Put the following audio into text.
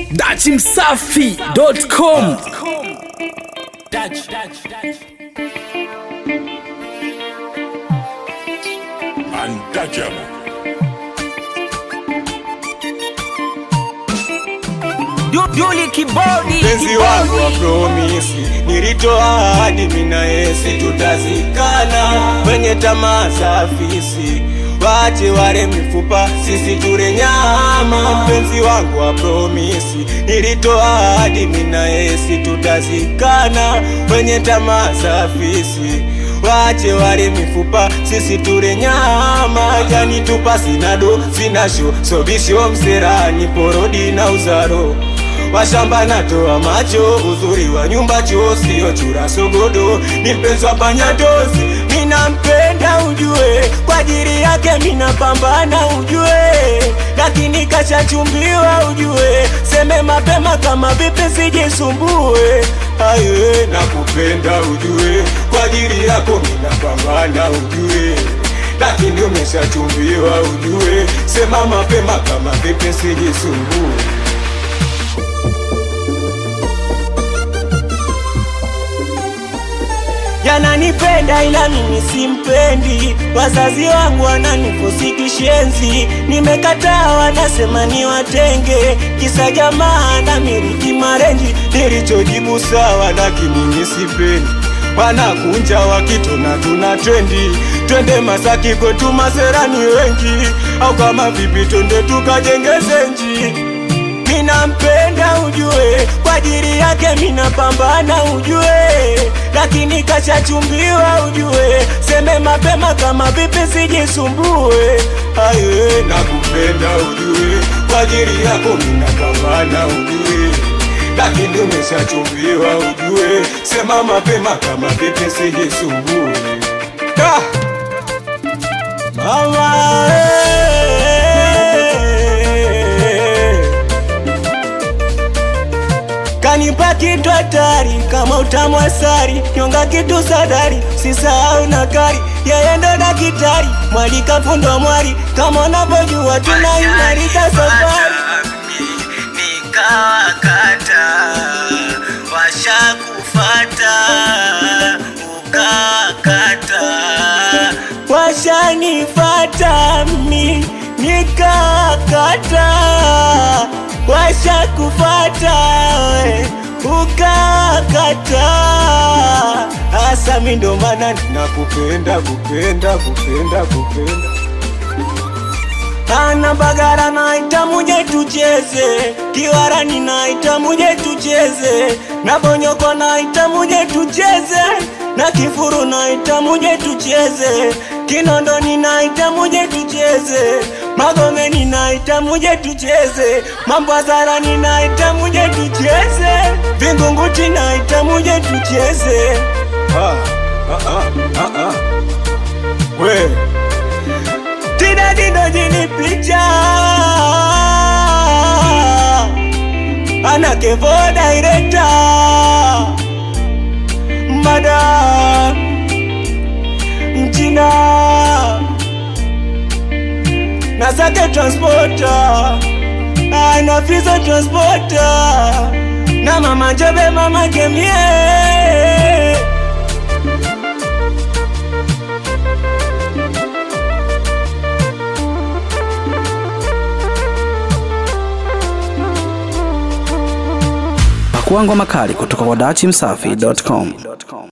dachimsafi.com Untouchable. Yuli kibodi mpenzi wangu wa promisi, nilitoa ahadi mina yesi tutazikana kwenye tamaa za afisi, wache wale mifupa, sisi ture nyama. Mpenzi wangu wa promisi, nilitoa ahadi mina yesi tutazikana kwenye tamaa za afisi wache wale mifupa, sisi ture nyama. Yani tupa sinado sinasho sobisho mserani porodi na uzaro washamba natoa macho, uzuri wa nyumba choo sio chura sogodo, ni mpenzi wa panyatozi, minampenda ujue, kwa ajili yake minapambana ujue, lakini kashachumbiwa ujue, seme mapema kama vipi sijisumbue, aye nakupenda ujue, kwa ajili yako minapambana ujue lakini umeshachumbiwa ujue, sema mapema kama vipi sijisumbue. yananipenda ila mimi simpendi, wazazi wangu wananifosi kishenzi, nimekataa wanasema ni watenge, kisa jamaa na miliki marenji, nilichojibu sawa, lakini mimi sipendi wanakunja wakitona tuna trendi, twende Masaki kwetu maserani wengi, au kama vipi twende tukajenge zenji minampenda ujue, kwa ajili yake minapambana ujue, lakini kashachumbiwa ujue, seme mapema kama vipi sijisumbue. Aye, nakupenda ujue, kwa ajili yako minapambana ujue, lakini umeshachumbiwa ujue, sema mapema kama vipi sijisumbue. Ah! Mama, eh. Kanipa kitu hatari kama utamu asari, nyonga kitu sadari, sisahau na kari, yeye ndo daktari, mwalika fundo mwari, kama unavyojua tunaimarika safari. Nikawakata washakufata ukakata, washanifata mi nikakata washakufata we ukakata hasa mi ndo maana nakupenda kupenda kupenda kupenda ana bagara naita muje tucheze kiwarani naita muje tucheze na bonyoko naita muje tucheze na kifuru naita muje tucheze kinondoni naita muje tucheze magomeni naita muje tucheze mambwazarani naita muje tucheze vingunguti naita muje tucheze ah, ah, ah, ah, ah. we Tida jini picha Ana kevo director Madam Mchina Nasake transporter Ana fizo transporter Na mama jobe mama kemie pakuangwa makali kutoka kwa dachimsafi.com